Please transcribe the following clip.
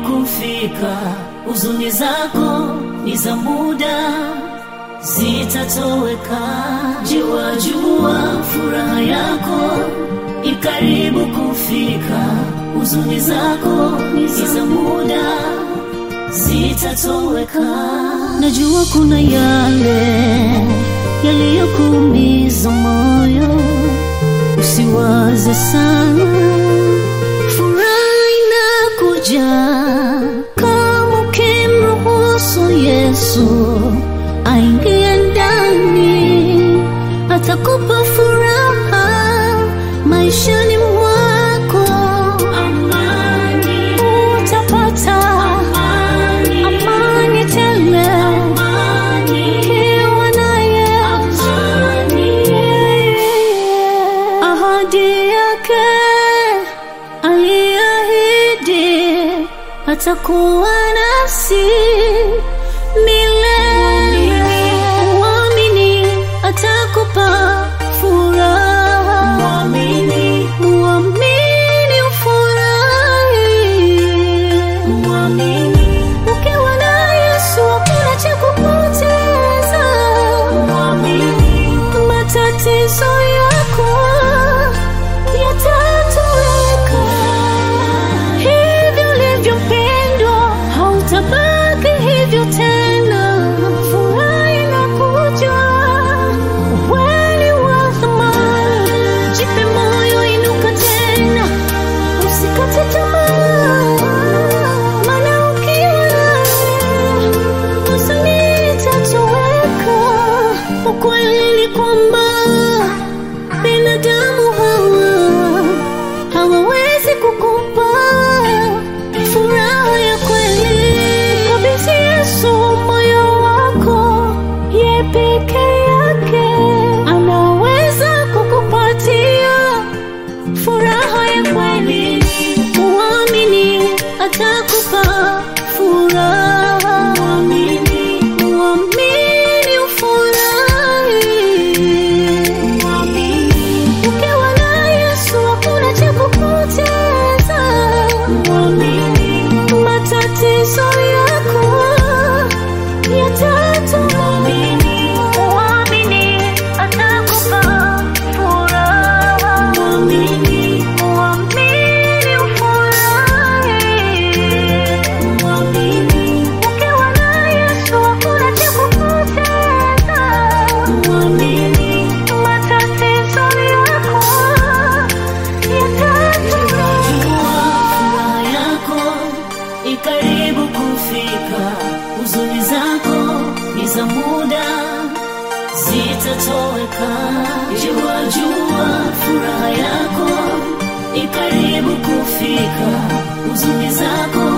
kufika, huzuni zako ni za muda, zitatoweka. Jua jua, furaha yako ikaribu kufika, huzuni zako ni za muda, zitatoweka. Najua kuna yale yaliyokuumiza moyo, usiwaze sana furaha inakuja kama ukimruhusu Yesu aingie ndani, atakupa furaha maishani mwako. Amani utapata, amani, amani tele, amani ukiwa naye, amani ahadi yake aliahidi atakuwa nasi milele. Muamini atakupa furaha, muamini, muamini ufurahi, muamini. Ukiwa na Yesu hakuna cha kupoteza, muamini. Matatizo yako yatatoweka. Hivyo ulivyo mpendwa, hautabaki hivyo tena. Furaha inakuja, ukweli wa thamani. Jipe moyo, inuka tena, usikate tamaa, maana ukiwa naye huzuni itatoweka. Ukweli ni kwamba binadamu hawa hawawezi kukupa furaha ya kweli. Kabidhi Yesu moyo wako, ye peke yake anaweza kukupatia furaha ya kweli. Muamini atakupa furaha, muamini, muamini ufurahi, muamini. Ukiwa na Yesu hakuna cha kupoteza, muamini. Matatizo yako yatatoweka, muamini atakupa furaha, muamini, muamini ufurahi, muamini. Ukiwa na Yesu hakuna cha kupoteza, muamini. Matatizo yako furaha yako ikaribu kufika, huzuni zako ni za muda, zitatoweka. Jua jua, furaha yako ikaribu kufika, huzuni zako